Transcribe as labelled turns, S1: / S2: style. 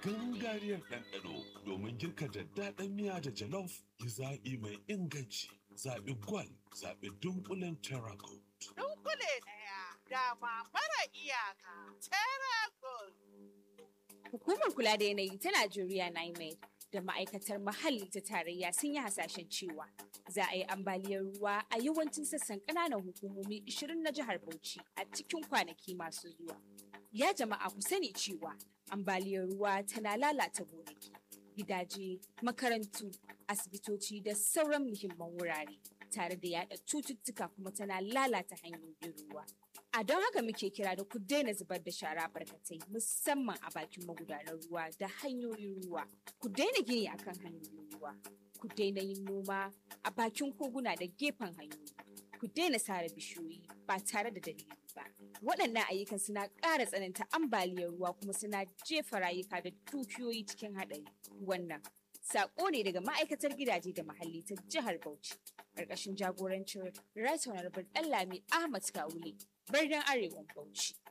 S1: gangariyar ɗanɗano domin girka daddaɗan miya da jalof yi zaɓi mai inganci zaɓi gwal zaɓi dunkulen terracotta.
S2: Dunkule ɗaya dama mara iyaka Terragold.
S3: Hukumar kula da yanayi ta Najeriya NIMED da ma'aikatar muhalli ta tarayya sun yi hasashen cewa za a yi ambaliyar ruwa a yawancin sassan ƙananan hukumomi 20 na jihar Bauchi a cikin kwanaki masu zuwa. Ya jama'a ku sani cewa ambaliyar ruwa tana lalata gonaki, gidaje, makarantu, asibitoci da sauran muhimman wurare tare da yada cututtuka kuma tana lalata hanyoyin ruwa. A don haka muke kira da ku daina zubar da shara barkatai musamman a bakin magudanar ruwa da hanyoyin ruwa. Ku daina gini akan hanyoyin ruwa. Ku daina yin noma a bakin koguna da gefen hanyoyi. Ku daina sare bishiyoyi ba tare da dalili ba. Waɗannan ayyukan suna ƙara tsananta ambaliyar ruwa kuma suna jefa rayuka da dukiyoyi cikin haɗari. Wannan Sako ne daga ma'aikatar gidaje da muhalli ta jihar Bauchi, ƙarƙashin jagorancin Right Honorable Ɗanlami Ahmad Kawule, birnin Arewan Bauchi.